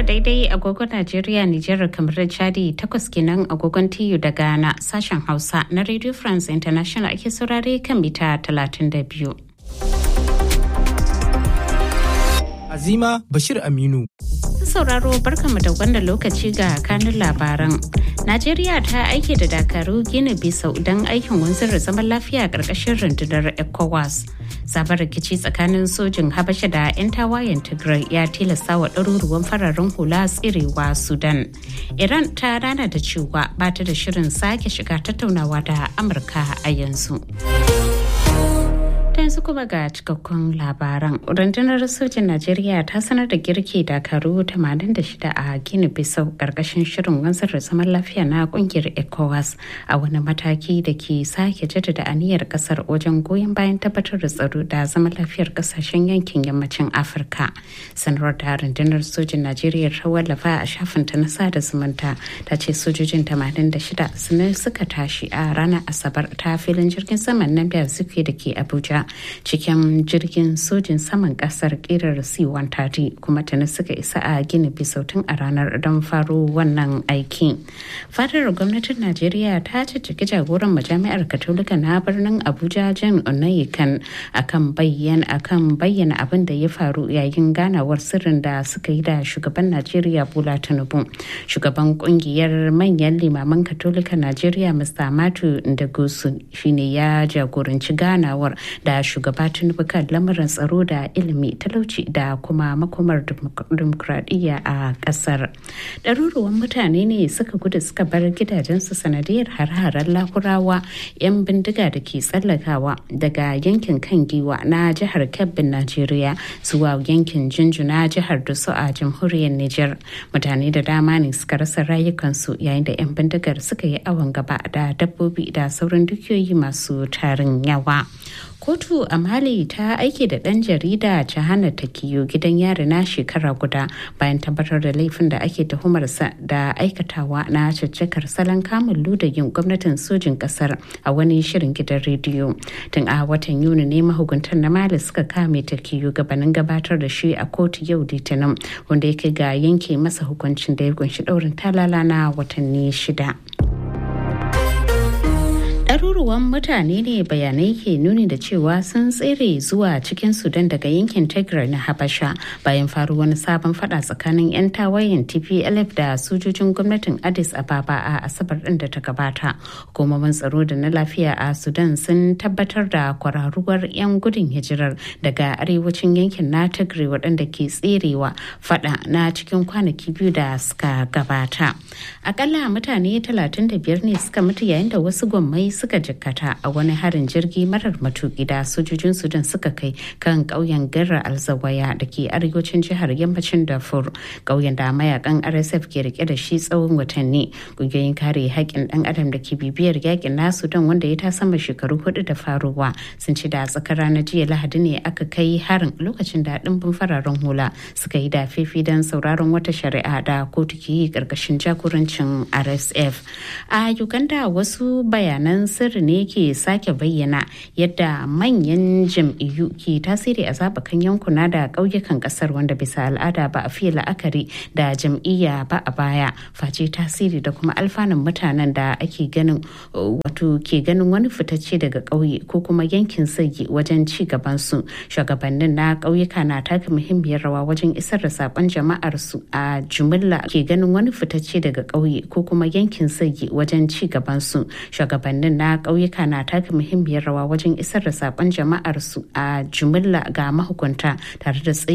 tara daidai agogon Najeriya, Nijar, kamar da Chadi takwas kenan agogon TU da Ghana sashen Hausa na Radio France International ake saurare kan mita 32. Azima Bashir Aminu. sauraro barkamu da wannan lokaci ga kanun labaran. Najeriya ta aike da dakaru gina bisau don aikin wanzar da zaman lafiya ƙarƙashin rundunar ECOWAS. Sabon rikici tsakanin sojin Habasha da 'yan tawayen Tigray ya tilasta wa ɗaruruwan fararen hula tsirewa Sudan. Iran ta rana da cewa ba ta da shirin sake shiga tattaunawa da Amurka a yanzu. ta yanzu kuma ga cikakkun labaran rundunar sojin najeriya ta sanar da girki dakaru 86 a gini bisau karkashin shirin wanzar da zaman lafiya na kungiyar ecowas a wani mataki da ke sake jaddada aniyar kasar wajen goyon bayan tabbatar da tsaro da zaman lafiyar kasashen yankin yammacin afirka sanarwar da rundunar sojin najeriya ta wallafa a shafinta na sada zumunta ta ce sojojin 86 sun suka tashi a ranar asabar ta filin jirgin saman nan da suke da ke abuja cikin jirgin sojin saman kasar kirar c-130 kuma tuni suka isa a gini bisautin a ranar don faro wannan aiki fadar gwamnatin najeriya ta cicciki jagoran majami'ar katolika na birnin abuja jan onayikan akan bayyana akan bayyana abin da ya faru yayin ganawar sirrin da suka yi da shugaban najeriya bola tinubu shugaban kungiyar manyan limaman katolika najeriya mr matu ndagosu shine ya jagoranci ganawar da shugaba tinubu kan lamarin tsaro da ilimi talauci da kuma makomar dimokuraɗiyya a ƙasar ɗaruruwan mutane ne suka gudu suka bar gidajensu sanadiyar har-haren lakurawa 'yan bindiga da ke tsallakawa daga yankin kan giwa na jihar kebbin najeriya zuwa yankin jinjuna jihar dusu a jamhuriyar niger mutane da dama ne suka rasa rayukansu yayin da 'yan bindigar suka yi awon gaba da dabbobi da sauran dukiyoyi masu tarin yawa kotu a mali ta aike da ɗan jarida jahana takiyo gidan yari na shekara guda bayan tabbatar da laifin da ake tuhumarsa da aikatawa na caccakar salon kamun ludagin gwamnatin sojin ƙasar a wani shirin gidan rediyo tun a watan yuni ne mahukuntan na mali suka kame takiyo gabanin gabatar da shi a kotu yau litinin wanda ya kai ga yanke masa hukuncin da ya kunshi ɗaurin talala na watanni shida. ɗaruruwan mutane ne bayanai ke nuni da cewa sun tsere zuwa cikin sudan daga yankin tigray na habasha bayan faru wani sabon fada tsakanin 'yan tawayen tplf da sojojin gwamnatin addis ababa a asabar din da ta gabata hukumomin tsaro da na lafiya a sudan sun tabbatar da kwararuwar 'yan gudun hijirar daga arewacin yankin na tigray waɗanda ke tserewa fada na cikin kwanaki biyu da suka gabata akalla mutane 35 ne suka mutu yayin da wasu gwammai suka jikkata a wani harin jirgi marar matuki da sojojin sudan suka kai kan ƙauyen garra alzawaya da ke arewacin jihar yammacin darfur ƙauyen da mayakan rsf ke rike da shi tsawon watanni ƙungiyoyin kare haƙƙin ɗan adam da ke bibiyar yakin na sudan wanda ya ta sama shekaru hudu da faruwa sun ci da tsakar ranar jiya lahadi ne aka kai harin lokacin da ɗimbin fararen hula suka yi da fifi don sauraron wata shari'a da kotu ke yi ƙarƙashin jagorancin rsf a uganda wasu bayanan sirri ne ke sake bayyana yadda manyan jam'iyyu ke tasiri a zaɓukan yankuna da ƙauyukan ƙasar wanda bisa al'ada ba a fiye la'akari da jam'iyya ba a baya face tasiri da kuma alfanun mutanen da ake ganin wato ke ganin wani fitacce daga ƙauye ko kuma yankin sagi wajen ci gaban su shugabannin na ƙauyuka na taka muhimmiyar rawa wajen isar da saƙon jama'ar su a jumilla ke ganin wani fitacce daga ƙauye ko kuma yankin sagi wajen ci gaban su shugabannin na ƙauyuka na taka muhimmiyar rawa wajen isar da saƙon jama'ar su a jumilla ga mahukunta tare da tsayi